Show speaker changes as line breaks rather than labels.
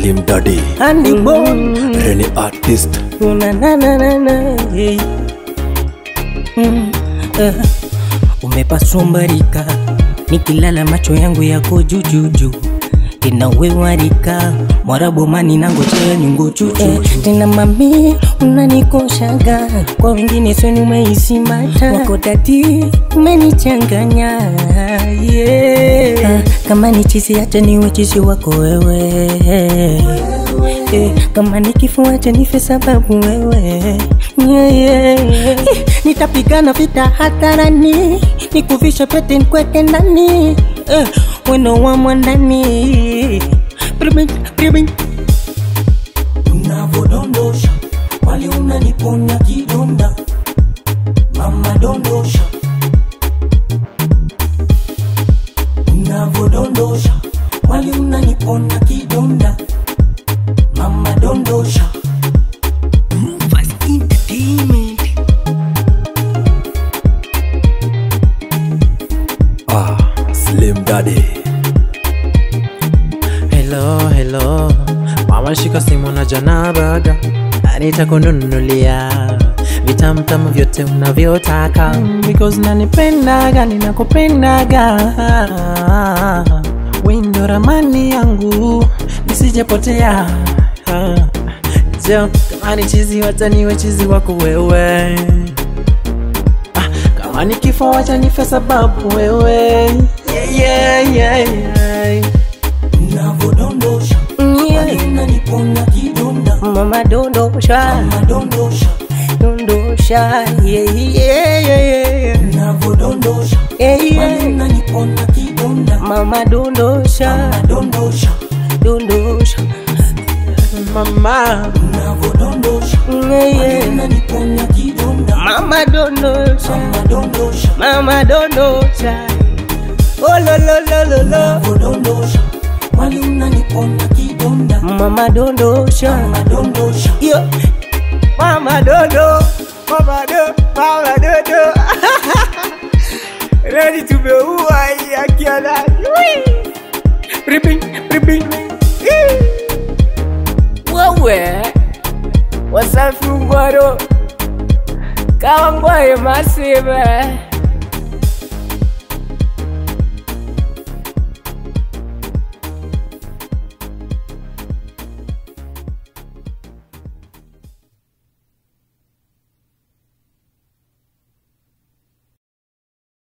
Slim Daddy,
Andy Bone
Rene Artist,
na na na na na hey. mm, eh. Umepaswa mbarika, nikilala macho yangu yako jujuju tena wewarika mwarabu mani nangojea nyungu chuchu eh, tena mami unanikoshaga kwa wengine sweni umeisimata wako dadi umenichanganya yeah. ah, kama ni chizi hata niwe chizi wako wewe eh, kama ni kifo acha nife sababu wewe yeah, yeah, yeah. Eh, nitapigana vita hadharani nikuvishe pete nkweke ndani eh, weno wa mwandani Bribing, bribing.
unavodondosha wali unaniponya kidonda mama dondosha unavodondosha wali unaniponya kidonda mama dondosha
ah, Slim Daddy,
Hello, hello, mama shika simu na jana baga, nitakununulia vitamtamu vyote unavyotaka because nanipendaga, ninakupendaga, windo ramani yangu nisijepotea. Jo, kama ni chizi wacha niwe chizi wako wewe, ah, kama ni kifo wacha nife sababu wewe yeah, yeah, yeah, yeah.
unavodondosha
Yeah.
wali unaniponya kidonda
mama dondosha
mama dondosha
dondosha yeah, yeah, yeah, yeah.
unavodondosha
Yeah,
wali
yeah.
unaniponya kidonda
mama dondosha
mama dondosha
dondosha
mama
unavodondosha
yeah, yeah.
unaniponya kidonda
mama dondosha
mama dondosha
mama dondosha oh lo lo lo lo lo
unavodondosha wali unaniponya kidonda
mama dondosha
mama dondosha
yo mama dodo mama do mama dodo ready to be uwa ya kiana ripping ripping wewe wasafi ngwaro kawangwaye masive